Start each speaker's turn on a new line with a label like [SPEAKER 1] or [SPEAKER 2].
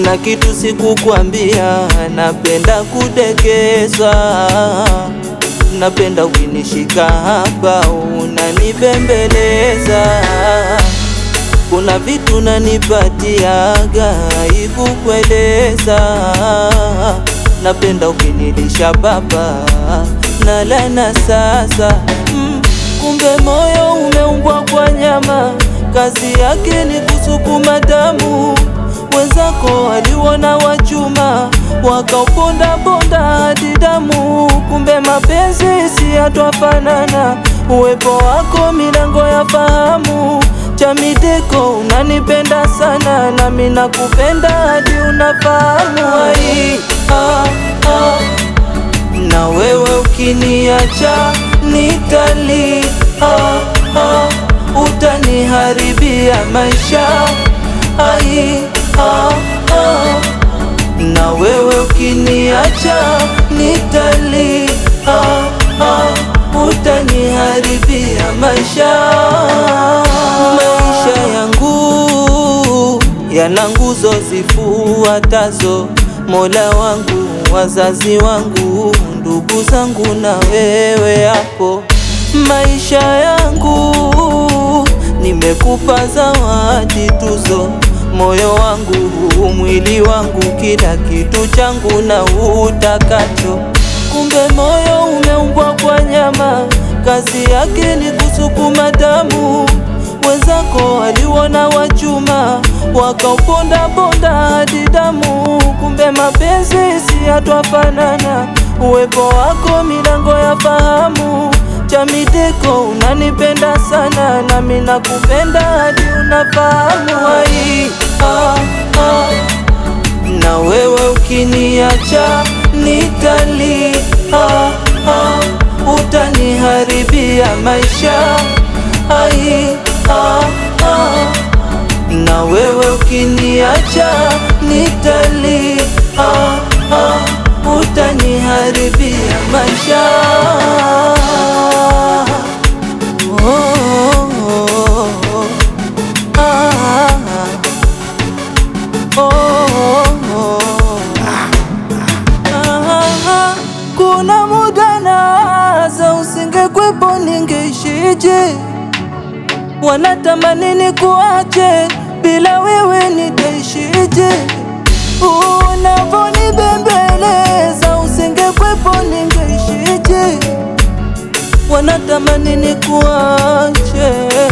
[SPEAKER 1] kuna kitu sikukwambia, napenda kudekezwa, napenda ukinishika hapa unanibembeleza, kuna vitu nanipatiaga aibu kueleza, napenda ukinilisha baba nalana sasa mm, kumbe moyo umeumbwa kwa nyama, kazi yake ni kusukuma damu wenzako waliona wachuma wakauponda ponda hadi damu. Kumbe mapenzi si yatwafanana, uwepo wako milango ya fahamu. Chamideko unanipenda sana, nami nakupenda hadi unafahamu. Ai, ah, ah. Na wewe ukiniacha nitali ah, ah. Utaniharibia maisha ai ah, ah. Na wewe ukiniacha nitali ah, ah. Utaniharibia maisha maisha yangu yana nguzo zifuatazo: Mola wangu, wazazi wangu, ndugu zangu na wewe hapo. Maisha yangu nimekupa zawadi tuzo, moyo wangu, mwili wangu, kila kitu changu na utakacho. Kumbe moyo umeumbwa kwa nyama, kazi yake ni kusukuma damu. Wenzako waliona wachuma, wakauponda ponda hadi damu. Kumbe mapenzi si yatwafanana, uwepo wako milango ya fahamu. Chamideko unanipenda sana, nami nakupenda hadi unafahamu. Ai, ah, ah. Na wewe ukiniacha nitali ah, ah. Utaniharibia maisha ai ah, ah. Na wewe ukiniacha nitali ah, ah. Utaniharibia maisha oh, oh, oh. Ah, oh, oh. Ah, kuna muda nawaza usingekwepo ningeishije? Wanatamani nikuache, bila wewe nitaishije? Unavonibembeleza usingekwepo ningeishije? Wanatamani nikuache